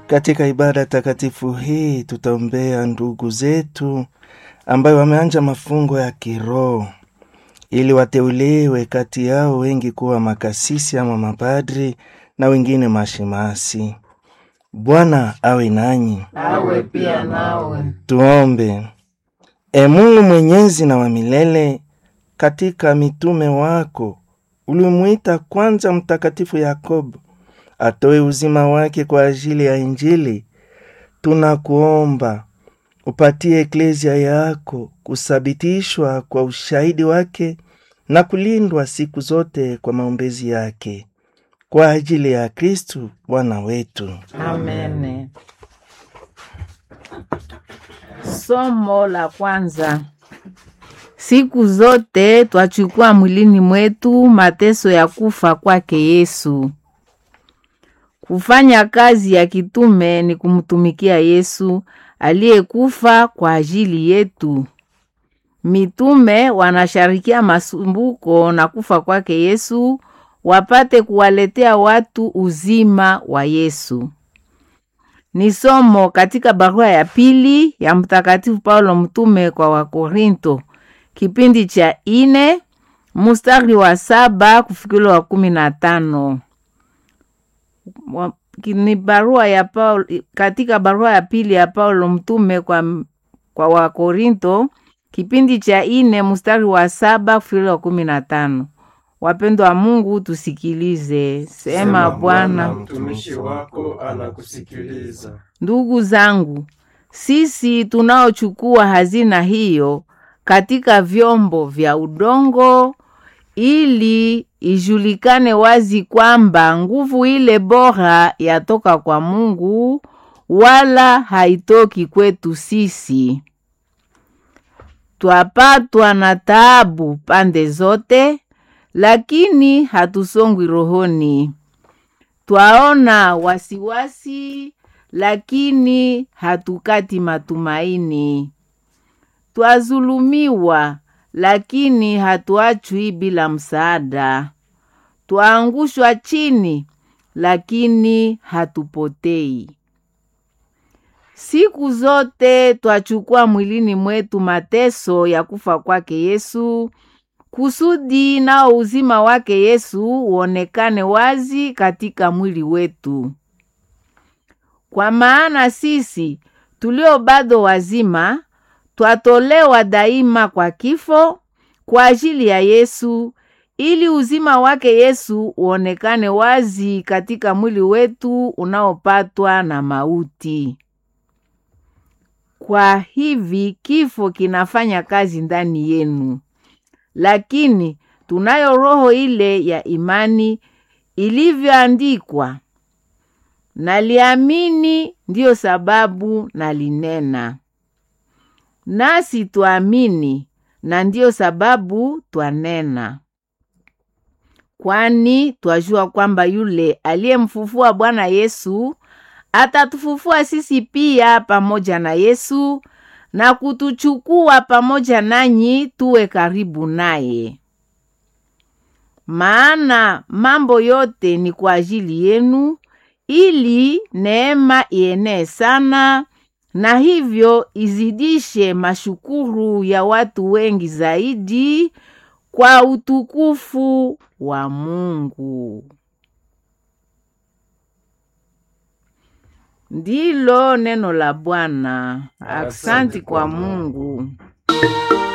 Katika ibada takatifu hii tutaombea ndugu zetu ambayo wameanja mafungo ya kiroho ili wateuliwe kati yao wengi kuwa makasisi ama mapadri na wengine mashemasi. Bwana awe nanyi. awe pia nawe. Tuombe. E Mungu mwenyezi na wa milele, katika mitume wako ulimwita kwanza Mtakatifu Yakobo atoe uzima wake kwa ajili ya Injili. Tunakuomba upatie eklezia yako kusabitishwa kwa ushahidi wake na kulindwa siku zote kwa maombezi yake, kwa ajili ya Kristu Bwana wetu. Amene. Somo la kwanza. Siku zote twachukua mwilini mwetu mateso ya kufa kwake Yesu. Kufanya kazi ya kitume ni kumtumikia Yesu aliyekufa kwa ajili yetu. Mitume wanasharikia masumbuko na kufa kwake Yesu wapate kuwaletea watu uzima wa Yesu. Ni somo katika barua ya pili ya Mtakatifu Paulo mtume kwa Wakorinto, kipindi cha ine mustari wa saba kufikilo wa kumi na tano. Wa- Ni barua ya Paulo, katika barua ya pili ya Paulo mtume kwa, kwa Wakorinto, kipindi cha ine mustari wa saba kufikilo wa kumi na tano. Wapendwa wa Mungu, tusikilize. Sema Bwana. mtumishi wako anakusikiliza. Ndugu zangu, sisi tunaochukua hazina hiyo katika vyombo vya udongo, ili ijulikane wazi kwamba nguvu ile bora yatoka kwa Mungu, wala haitoki kwetu sisi. Twapatwa na taabu pande zote, lakini hatusongwi rohoni. Twaona wasiwasi lakini hatukati matumaini. Twazulumiwa lakini hatuachwi bila msaada. Twaangushwa chini lakini hatupotei. Siku zote twachukua mwilini mwetu mateso ya kufa kwake Yesu kusudi nao uzima wake Yesu uonekane wazi katika mwili wetu. Kwa maana sisi tulio bado wazima twatolewa daima kwa kifo kwa ajili ya Yesu, ili uzima wake Yesu uonekane wazi katika mwili wetu unaopatwa na mauti. Kwa hivi kifo kinafanya kazi ndani yenu, lakini tunayo roho ile ya imani ilivyoandikwa naliamini ndiyo sababu nalinena. Nasi twaamini na ndiyo sababu twanena, kwani twajua kwamba yule aliyemfufua Bwana Yesu atatufufua sisi pia pamoja na Yesu na kutuchukua pamoja nanyi tuwe karibu naye. Maana mambo yote ni kwa ajili yenu ili neema ienee sana na hivyo izidishe mashukuru ya watu wengi zaidi kwa utukufu wa Mungu. Ndilo neno la Bwana. Aksanti kwa Mungu.